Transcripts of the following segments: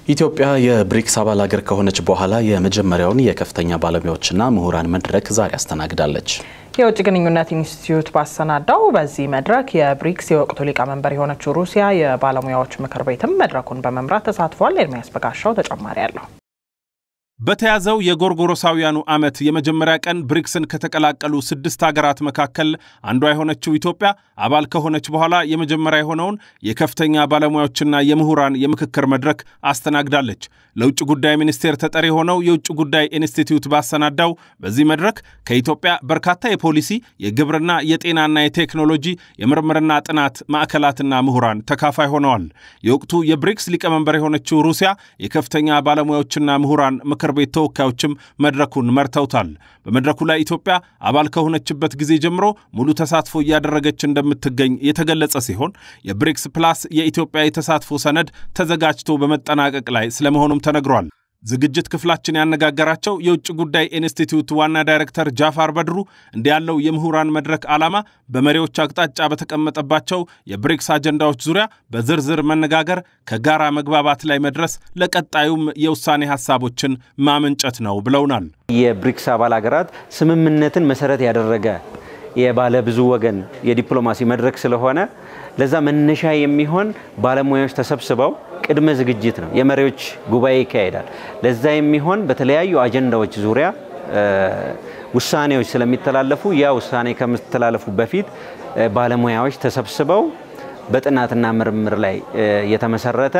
ኢትዮጵያ የብሪክስ አባል ሀገር ከሆነች በኋላ የመጀመሪያውን የከፍተኛ ባለሙያዎችና ምሁራን መድረክ ዛሬ አስተናግዳለች። የውጭ ግንኙነት ኢንስቲትዩት ባሰናዳው በዚህ መድረክ የብሪክስ የወቅቱ ሊቀመንበር የሆነችው ሩሲያ የባለሙያዎች ምክር ቤትም መድረኩን በመምራት ተሳትፏል። ኤርሚያስ በጋሻው ተጨማሪ አለው። በተያዘው የጎርጎሮሳውያኑ ዓመት የመጀመሪያ ቀን ብሪክስን ከተቀላቀሉ ስድስት ሀገራት መካከል አንዷ የሆነችው ኢትዮጵያ አባል ከሆነች በኋላ የመጀመሪያ የሆነውን የከፍተኛ ባለሙያዎችና የምሁራን የምክክር መድረክ አስተናግዳለች። ለውጭ ጉዳይ ሚኒስቴር ተጠሪ የሆነው የውጭ ጉዳይ ኢንስቲትዩት ባሰናዳው በዚህ መድረክ ከኢትዮጵያ በርካታ የፖሊሲ የግብርና፣ የጤናና የቴክኖሎጂ የምርምርና ጥናት ማዕከላትና ምሁራን ተካፋይ ሆነዋል። የወቅቱ የብሪክስ ሊቀመንበር የሆነችው ሩሲያ የከፍተኛ ባለሙያዎችና ምሁራን ምክር ቤት ተወካዮችም መድረኩን መርተውታል። በመድረኩ ላይ ኢትዮጵያ አባል ከሆነችበት ጊዜ ጀምሮ ሙሉ ተሳትፎ እያደረገች እንደምትገኝ የተገለጸ ሲሆን የብሪክስ ፕላስ የኢትዮጵያ የተሳትፎ ሰነድ ተዘጋጅቶ በመጠናቀቅ ላይ ስለመሆኑም ተነግሯል። ዝግጅት ክፍላችን ያነጋገራቸው የውጭ ጉዳይ ኢንስቲትዩት ዋና ዳይሬክተር ጃፋር በድሩ እንዲህ ያለው የምሁራን መድረክ ዓላማ በመሪዎች አቅጣጫ በተቀመጠባቸው የብሪክስ አጀንዳዎች ዙሪያ በዝርዝር መነጋገር፣ ከጋራ መግባባት ላይ መድረስ፣ ለቀጣዩም የውሳኔ ሀሳቦችን ማመንጨት ነው ብለውናል። የብሪክስ አባል ሀገራት ስምምነትን መሰረት ያደረገ የባለ ብዙ ወገን የዲፕሎማሲ መድረክ ስለሆነ ለዛ መነሻ የሚሆን ባለሙያዎች ተሰብስበው ቅድመ ዝግጅት ነው። የመሪዎች ጉባኤ ይካሄዳል። ለዛ የሚሆን በተለያዩ አጀንዳዎች ዙሪያ ውሳኔዎች ስለሚተላለፉ ያ ውሳኔ ከሚተላለፉ በፊት ባለሙያዎች ተሰብስበው በጥናትና ምርምር ላይ የተመሰረተ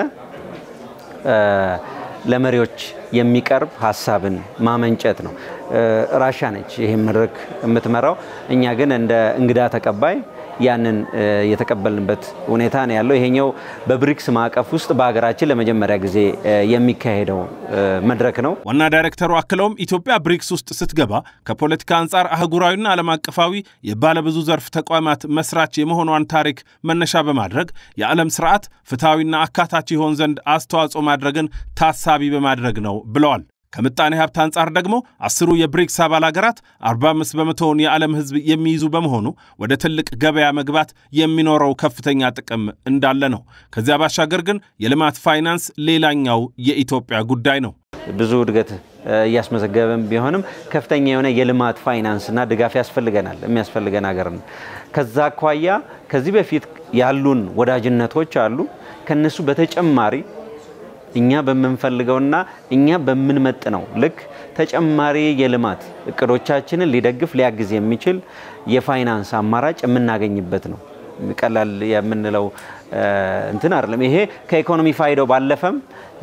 ለመሪዎች የሚቀርብ ሀሳብን ማመንጨት ነው። ራሻ ነች ይህን መድረክ የምትመራው። እኛ ግን እንደ እንግዳ ተቀባይ ያንን የተቀበልንበት ሁኔታ ነው ያለው። ይሄኛው በብሪክስ ማዕቀፍ ውስጥ በሀገራችን ለመጀመሪያ ጊዜ የሚካሄደው መድረክ ነው። ዋና ዳይሬክተሩ አክለውም ኢትዮጵያ ብሪክስ ውስጥ ስትገባ ከፖለቲካ አንጻር አህጉራዊና ዓለም አቀፋዊ የባለብዙ ዘርፍ ተቋማት መስራች የመሆኗን ታሪክ መነሻ በማድረግ የዓለም ስርዓት ፍትሐዊና አካታች ይሆን ዘንድ አስተዋጽኦ ማድረግን ታሳቢ በማድረግ ነው ብለዋል። ከምጣኔ ሀብት አንጻር ደግሞ አስሩ የብሪክስ አባል ሀገራት 45 በመቶውን የዓለም ሕዝብ የሚይዙ በመሆኑ ወደ ትልቅ ገበያ መግባት የሚኖረው ከፍተኛ ጥቅም እንዳለ ነው። ከዚያ ባሻገር ግን የልማት ፋይናንስ ሌላኛው የኢትዮጵያ ጉዳይ ነው። ብዙ እድገት እያስመዘገበን ቢሆንም ከፍተኛ የሆነ የልማት ፋይናንስና ድጋፍ ያስፈልገናል የሚያስፈልገን ሀገር ነው። ከዛ አኳያ ከዚህ በፊት ያሉን ወዳጅነቶች አሉ። ከነሱ በተጨማሪ እኛ በምንፈልገውና እኛ በምንመጥነው ልክ ተጨማሪ የልማት እቅዶቻችንን ሊደግፍ ሊያግዝ የሚችል የፋይናንስ አማራጭ የምናገኝበት ነው። ቀላል የምንለው እንትን አይደለም። ይሄ ከኢኮኖሚ ፋይዳው ባለፈም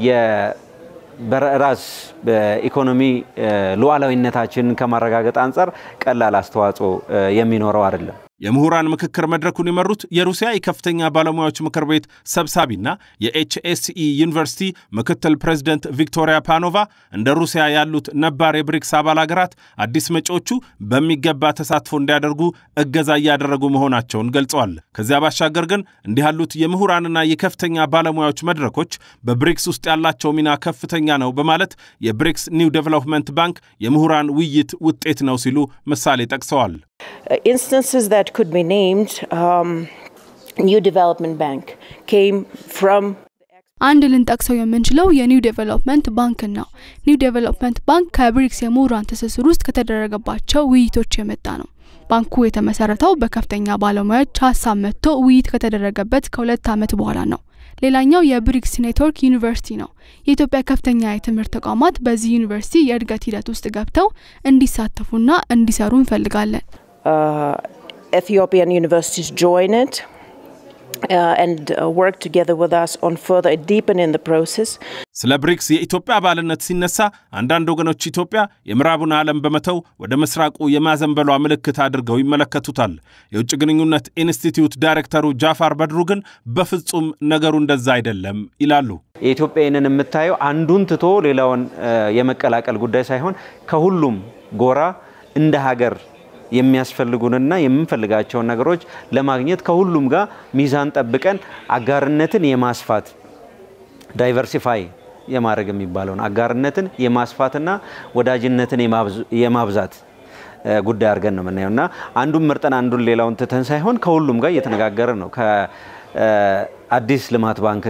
በራስ በኢኮኖሚ ሉዓላዊነታችንን ከማረጋገጥ አንጻር ቀላል አስተዋጽኦ የሚኖረው አይደለም። የምሁራን ምክክር መድረኩን የመሩት የሩሲያ የከፍተኛ ባለሙያዎች ምክር ቤት ሰብሳቢና የኤችኤስኢ ዩኒቨርሲቲ ምክትል ፕሬዚደንት ቪክቶሪያ ፓኖቫ እንደ ሩሲያ ያሉት ነባር የብሪክስ አባል ሀገራት አዲስ መጪዎቹ በሚገባ ተሳትፎ እንዲያደርጉ እገዛ እያደረጉ መሆናቸውን ገልጸዋል። ከዚያ ባሻገር ግን እንዲህ ያሉት የምሁራንና የከፍተኛ ባለሙያዎች መድረኮች በብሪክስ ውስጥ ያላቸው ሚና ከፍተኛ ነው በማለት የብሪክስ ኒው ዴቨሎፕመንት ባንክ የምሁራን ውይይት ውጤት ነው ሲሉ ምሳሌ ጠቅሰዋል። instances that could be named, um, New Development Bank came from አንድ ልንጠቅሰው የምንችለው የኒው ዴቨሎፕመንት ባንክን ነው። ኒው ዴቨሎፕመንት ባንክ ከብሪክስ የምሁራን ትስስር ውስጥ ከተደረገባቸው ውይይቶች የመጣ ነው። ባንኩ የተመሰረተው በከፍተኛ ባለሙያዎች ሀሳብ መጥቶ ውይይት ከተደረገበት ከሁለት ዓመት በኋላ ነው። ሌላኛው የብሪክስ ኔትወርክ ዩኒቨርሲቲ ነው። የኢትዮጵያ ከፍተኛ የትምህርት ተቋማት በዚህ ዩኒቨርሲቲ የእድገት ሂደት ውስጥ ገብተው እንዲሳተፉና እንዲሰሩ እንፈልጋለን። uh, Ethiopian universities join it uh, and uh, work together with us on further deepening the process. ስለ ብሪክስ የኢትዮጵያ አባልነት ሲነሳ አንዳንድ ወገኖች ኢትዮጵያ የምዕራቡን ዓለም በመተው ወደ ምስራቁ የማዘንበሏ ምልክት አድርገው ይመለከቱታል። የውጭ ግንኙነት ኢንስቲትዩት ዳይሬክተሩ ጃፋር በድሩ ግን በፍጹም ነገሩ እንደዛ አይደለም ይላሉ። የኢትዮጵያንን የምታየው አንዱን ትቶ ሌላውን የመቀላቀል ጉዳይ ሳይሆን ከሁሉም ጎራ እንደ ሀገር የሚያስፈልጉንና የምንፈልጋቸውን ነገሮች ለማግኘት ከሁሉም ጋር ሚዛን ጠብቀን አጋርነትን የማስፋት ዳይቨርሲፋይ የማድረግ የሚባለውን አጋርነትን የማስፋትና ወዳጅነትን የማብዛት ጉዳይ አድርገን ነው የምናየው እና አንዱን መርጠን አንዱን ሌላውን ትተን ሳይሆን ከሁሉም ጋር እየተነጋገርን ነው። ከአዲስ ልማት ባንክ ጋር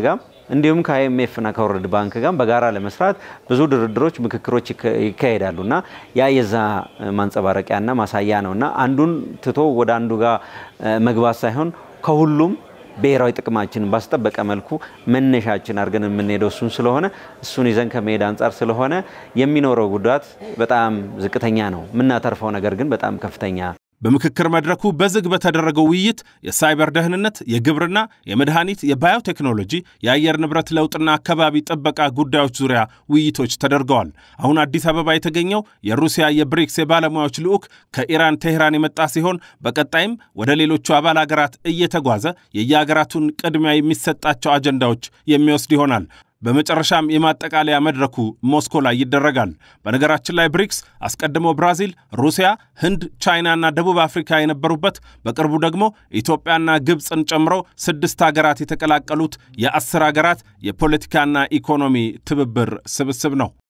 እንዲሁም ከአይኤምኤፍና ከወርልድ ባንክ ጋር በጋራ ለመስራት ብዙ ድርድሮች፣ ምክክሮች ይካሄዳሉ እና ያ የዛ ማንጸባረቂያና ማሳያ ነው እና አንዱን ትቶ ወደ አንዱ ጋር መግባት ሳይሆን ከሁሉም ብሔራዊ ጥቅማችንን ባስጠበቀ መልኩ መነሻችን አድርገን የምንሄደው እሱን ስለሆነ እሱን ይዘን ከመሄድ አንጻር ስለሆነ የሚኖረው ጉዳት በጣም ዝቅተኛ ነው። የምናተርፈው ነገር ግን በጣም ከፍተኛ በምክክር መድረኩ በዝግ በተደረገው ውይይት የሳይበር ደህንነት፣ የግብርና፣ የመድኃኒት፣ የባዮቴክኖሎጂ፣ የአየር ንብረት ለውጥና አካባቢ ጥበቃ ጉዳዮች ዙሪያ ውይይቶች ተደርገዋል። አሁን አዲስ አበባ የተገኘው የሩሲያ የብሪክስ የባለሙያዎች ልዑክ ከኢራን ቴህራን የመጣ ሲሆን በቀጣይም ወደ ሌሎቹ አባል አገራት እየተጓዘ የየአገራቱን ቅድሚያ የሚሰጣቸው አጀንዳዎች የሚወስድ ይሆናል። በመጨረሻም የማጠቃለያ መድረኩ ሞስኮ ላይ ይደረጋል። በነገራችን ላይ ብሪክስ አስቀድሞ ብራዚል፣ ሩሲያ፣ ህንድ፣ ቻይናና ደቡብ አፍሪካ የነበሩበት በቅርቡ ደግሞ ኢትዮጵያና ግብፅን ጨምሮ ስድስት ሀገራት የተቀላቀሉት የአስር ሀገራት የፖለቲካና ኢኮኖሚ ትብብር ስብስብ ነው።